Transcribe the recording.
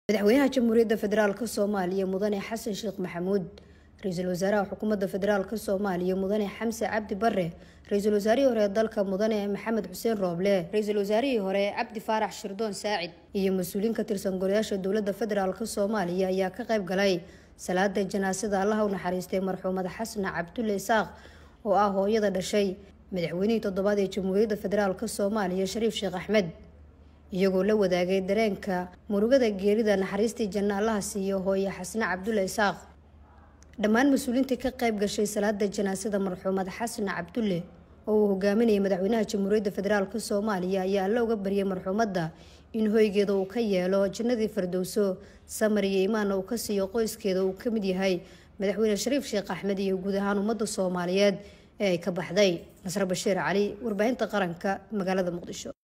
madaxweynaha jamhuuriyadda federaalk soomaaliya mudane xasan sheekh maxamuud ra-iisul wasaaraha xukuumadda federaalk soomaaliya mudane xamse cabdi bare ra-iisul wasaarihii hore ee dalka mudane maxamed xuseen rooble ra-iisul wasaarihii hore cabdi faarax shirdoon saacid iyo mas-uuliin ka tirsan golayaasha dowladda federaalk soomaaliya ayaa ka qayb galay salaada janaasada allaha u naxariistay marxuumad xasna cabdulle isaaq oo ah hooyada dhashay madaxweynihii toddobaad ee jamhuuriyadda federaalk soomaaliya shariif sheekh axmed iyagoo la wadaagay dareenka murugada geerida naxariistii janno allaha siiyo hooye xasne cabdulle isaaq dhammaan mas-uuliintii ka qayb gashay salaada janaasada marxuumad xasna cabdulle oo uu hogaaminayay madaxweynaha jamhuuriyadda federaalk soomaaliya ayaa alla uga baryay marxuumadda in hoygeeda uu ka yeelo jannadii fardowso samar iyo imaanna uu ka siiyo qoyskeeda uu ka mid yahay madaxweyne shariif sheekh axmed iyo guud ahaan ummadda soomaaliyeed ee ay ka baxday nasre bashiir cali warbaahinta qaranka magaalada muqdisho